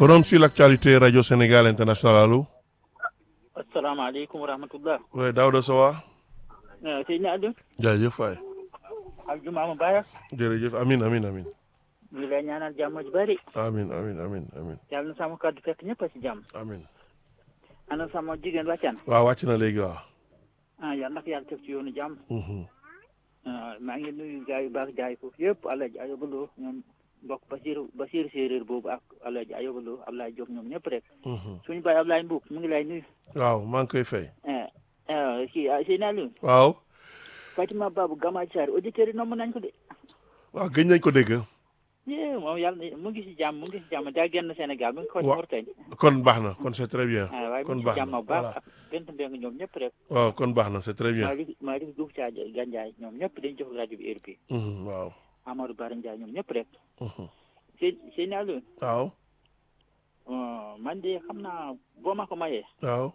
Forum sur l'actualité Radio Sénégal International allo. asalaamaaleykum wa rahmatullah. oui Daouda Sowa. Seydina Aliou. jaajëf waay. ak jumaa mu baax. jërëjëf amin amin amin ñu ngi lay ñaanal jàmm ji bari. amin amin amin amin yàlla na sama kàddu fekk ñëpp a ci jàmm. amin ana sama jigéen wàccaan. waaw wàcc na léegi waaw. ah yàlla nag yàlla teg ci yoonu jàmm. Mhm. ah maa ngi nuyu gars yu baax jaay foofu yëpp Alaaji Ayobaloo ñoom mbokk Basiru Basiru séeréer boobu ak Alaaji Ayobaloo Ablaye Diop ñoom ñëpp rek. Mhm. suñu baay Ablaye Mbuub mu ngi lay nuyu. waaw maa ngi koy fay. ah ah kii ah Seydina Aliou. waaw. Fatima Babou Gamaaj Sarr auditeurs yi nomm nañ ko de. waaw gëj nañ ko dégg. yee moom yàlla na mu ngi si jàmm mu ngi si jàmm daa génn Sénégal mu ngi ko Wa- Mauritanie. kon baax na kon c'est très bien. ah waaye mu kon ngi si baax jàmm na bu baax voilà. ak bent mbeng ñoom ñëpp rek. waaw kon baax na c'est très bien. Malick Malick Diouf Thiaw Gandiaye ñoom ñëpp dañu jox rajo bi heure bi Mhm, waaw. Amadou Bara Ndiaye ñoom ñëpp rek. Mhm. sëñ sëñ Aliou waaw. man de xam naa boo ma ko mayee waaw.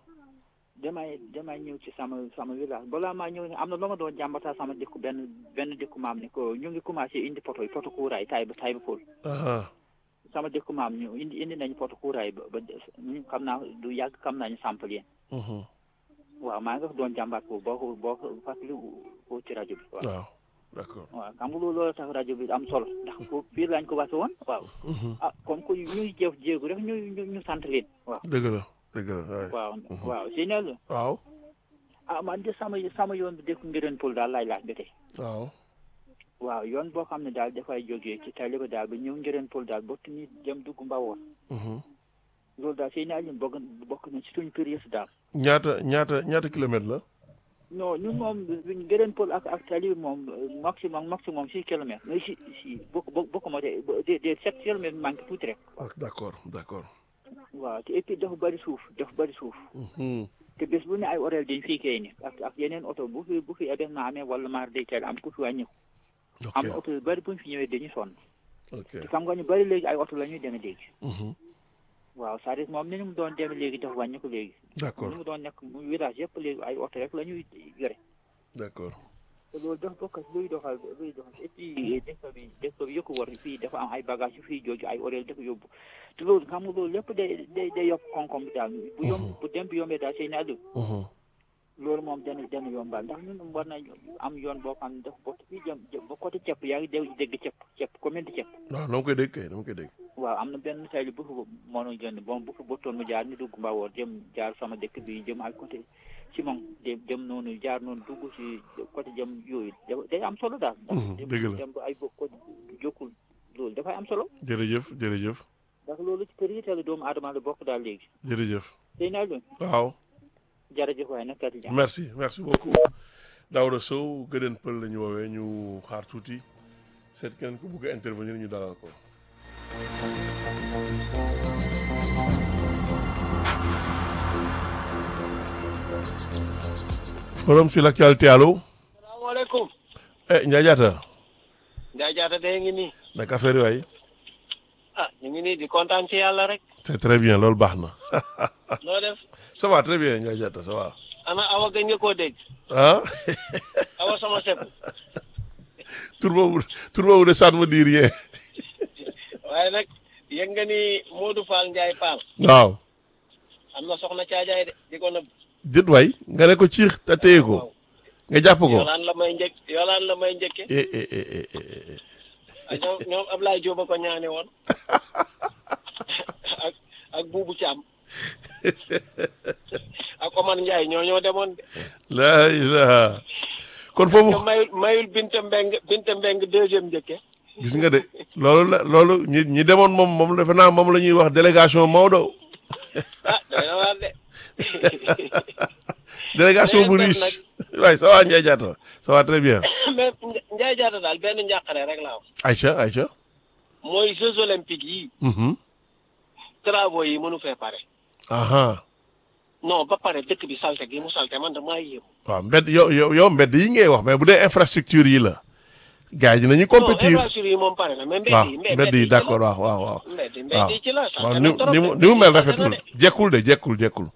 damay damay ñëw ci sama sama village balaa maa ñëw ne am na lu ma doon jàmbataa sama dëkku benn benn dëkku maam ne ko ñu ngi commencé indi poto yi poto kuuraay tay ba tay ba fóol aha sama dëkku maam ñu indi indi nañu poto kuuraay ba ba ñu xam naa du yàgg xam nañu sampal yéen Mhm. waaw maa nga doon jàmbaat ko boo ko boo ko fàttali ko ci rajo bi waaw waaw d'accord. waaw xam nga loolu loolu tax rajo bi am solo ndax foofu fii lañ ko wase woon waaw Mhm. ah comme que ñuy jëf jéegu rek ñu ñu ñu sant leen waaw dëgg la dëgg la waay. waaw waaw si ne la waaw. ah man de sama sama yoon bi dëkk ngireen pol daal laay laaj ba tey waaw. waaw yoon boo xam ne daal dafay jógee ci tali ba daal ba ñëw ngireen pol daal bokk ni dem dugg mbawoon Mhm. loolu daal sëy naa leen bokk bokk na ci suñu période daal ñaata ñaata ñaata kilomètres la. non ñun moom ngireen pol ak ak tali bi moom maximum maximum six kilomètres mais si si bokk bokk bokk moo de de de sept kilomètres manqué tuuti rek Ah, d'accord d'accord. waaw te et puis dafa bëri suuf dafa bëri suuf Mhm. te bés bu ne ay horaire dañ fii kay ni ak ak yeneen oto bu fi bu fi événement amee wala maar day teel am ku fi wàññi am ok oto yu bëri bu ñu fi ñëwee dañuy sonn ok. te xam nga ñu bëri léegi ay oto la ñuy demee léegi Mhm. waaw c'est-à-dire moom ni ñu mu doon demee léegi dafa wàññi ko léegi d'accord ni mu doon nekk mu village yëpp léegi ay oto rek la ñuy yore d'accord. te loolu dafa bokk ci luy doxal luy doxal et puis dëkk bi dëkk bi yëkku war fii dafa am ay bagage yu fii jooju ay horaire dafa yóbbu te loolu xam nga loolu lépp day day day yokk koom-koom bi daal bu yomb bu dem bi yombee daal sëy naa Mhm. loolu moom dana dana yombal ndax ñun war nañ am yoon boo xam ne dafa bokk fii jëm jëm ba côté ceeb yaa ngi dégg dégg ceeb ceeb commune de ceeb waaw dama koy dégg kay dama koy dégg. waaw am na benn sayli bu fi mënoon jënd bon bu fi bëttoon mu jaar ñu dugg Mbawoor jëm jaar sama dëkk bi jëm ay côté ci moom dem dem noonu jaar noonu dugg ci côté jëm yooyu da- day am solo daal ndax Mhm, dem dëgg la. dem ba ay bokk côté jokkul loolu dafay am solo jërëjëf jërëjëf ndax loolu ci priorité la doomu aadama la bokk daal léegi jërëjëf. tey naa leen waaw. jërëjëf waaye nag kat yi merci merci beaucoup Daouda Sow gëdën pël la ñu woowee ñu xaar tuuti seet keneen ku bugg a intervenir ñu dalal ko. forum sur l'actualité allo. salaamaaleykum eh Ndiaye Diatta Ndiaye Diatta de ngi nii naka affaire yi waay. ah ñu ngi nii di kontaan ci yàlla rek c'est très bien loolu baax na. loo def ça va très bien Ndiaye Diatta ça va. ana awa gëj nga koo dégg ah awa sama sepp tur boobu tur boobu de ça ne me dit rien. waaye nag yëg nga ni Modou Fall Ndiaye Fall waaw. am na soxna caajaay de di ko nëbb jët waay nga ne ko ciix te téye ko waaw nga jàpp ko. yolaan la may njëkk yolaan la may njëkke eh eh eh eh eh, eh. ak ñoom ñoom Ablaye Diop a ko ñaane woon ak ak Boubou Thiam ak Omar Ndiaye ñoo ñoo demoon de la ilaha kon te foofu mayul mayul Binta Mbeng Binta Mbeng deuxième njëkke gis nga de loolu la loolu ñi ñi demoon moom moom defe naa moom la ñuy wax délégation Maodo ah doy na waar de délégation bu Beneen riche waaye ça va Ndiaye Diatta ça va très bien mais Ndiaye Diatta daal benn njàqare rek laa wax Aïcha Aïcha mooy Jeux olympiques yi mhm travaux yi mënu fee pare aha non ba pare dëkk bi salte gi mu salte man damaa yéemu waaw mbedd yow yow yow mbedd yi ngay wax mais bu dee infrastructure yi la gars yi dinañu compétir non infrastructure yi moom pare na mais waaw mbedd yi mbedd yi d'accord waaw waaw waaw mbedd waaw mbedd yi ci la waaw salte ni na trop ni mu de. ni mu mel Salte na rafetul de. jekkul de jekkul jekkul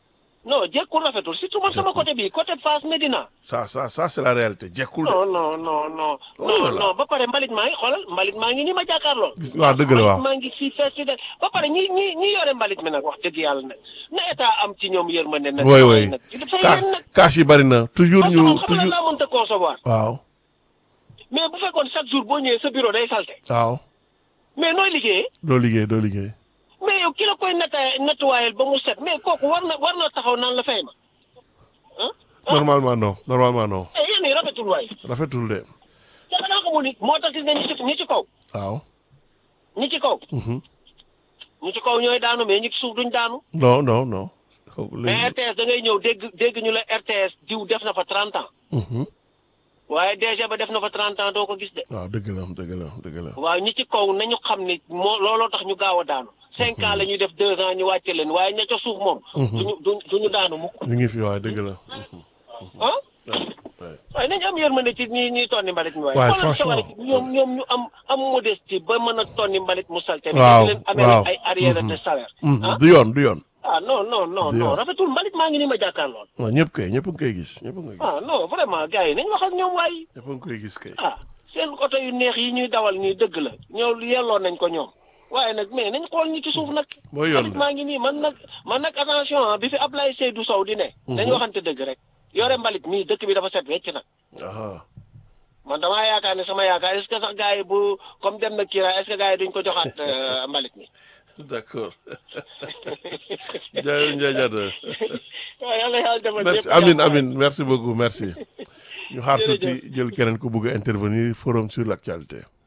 non jekkul rafetul surtout man sama côté bi côté Fass Médina ça ça ça c'est la réalité jekkul de non non non non Oh là non là. non ba pare mbalit maa ngi xoolal mbalit maa ngi ni ma jàkkaarloo gis waaw dëgg la waaw maa ngi fii fees fi de ba pare ñi ñi ñi yore mbalit mi nag wax dëgg yàlla nag na état am ci ñoom yërmande nag woy woy nag dafay ka leen nag kaas yi bari na toujours parce que ñu moom xam na toujours laa mënta concevoir waaw mais bu fekkoon chaque jour boo ñëwee sa bureau day salte waaw mais nooy liggéeyee doo liggéey doo liggéey mais yow ki la koy netta nettuwaayal ba mu set mais kooku war na war na taxaw naan la fay ma ah normalement non normalement non eh yéen ñi rafetul waay rafetul de te xanaa xamul ni moo tax gis nga ñi ci ñi ci kaw waaw ñi ci kaw mhm. ñi ci kaw ñooy daanu mais ñi ci suuf duñ daanu non non non xaw mais léegi RTS da ngay ñëw dégg dégg ñu la RTS diw def na fa 30 ans mhm. waaye DG ba def na fa 30 ans doo ko gis de waaw dëgg la dëgg la dëgg la waaw ñi ci kaw nañu xam ni moo looloo tax ñu gaaw a daanu cinq ans la ñuy def deux ans ñu wàcce leen waaye ña ca suuf moom duñu du duñu daanu mukk ñu ngi fi waaye dëgg la mhm. ah Ouais. waaye nañu am yërmande ci ñi ñuy tonni mbalit mi waaye Ouais, xoolal sa franchement. waay ñoom ñoom ñu am am modestie ba mën a tonni mbalit mu salte bi Waaw, di leen amee waaw. ay arrière Mhm. de salaire Mhm. ah du yoon du yoon ah non non non Du non yoon. rafetul mbalit maa ngi ni ma jàkkaarlool waaw ñëpp kay ñëpp a ngi koy gis ñëpp a ngi koy gis ah non vraiment gars yi nañ wax ak ñoom waay ñëpp a ngi koy gis kay ah seen oto yu neex yi ñuy dawal nii dëgg la ñoo yelloo nañ ko ñoom waaye nag mais nañ xool ñi ci suuf nag mooy yoon mbalit de maa ngi nii man nag man nag attention ah bi fi Ablaye Seydou Sow di ne dañu waxante dëgg rek yore mbalit mii dëkk bi dafa set wecc nag aha man damaa yaakaar ne sama yaakaar est-ce que sax gars yi bu comme dem na Kira est-ce que gars yi duñ ko joxaat euh, mbalit mi d'accord Ndiaye Ndiaye Diatta waaw yàlla yàlla defal merci ñëpp amin jàmm. amin merci beaucoup merci ñu xaar Jërëjëf. tuuti jël keneen ku bugg a intervenir forum sur l'actualité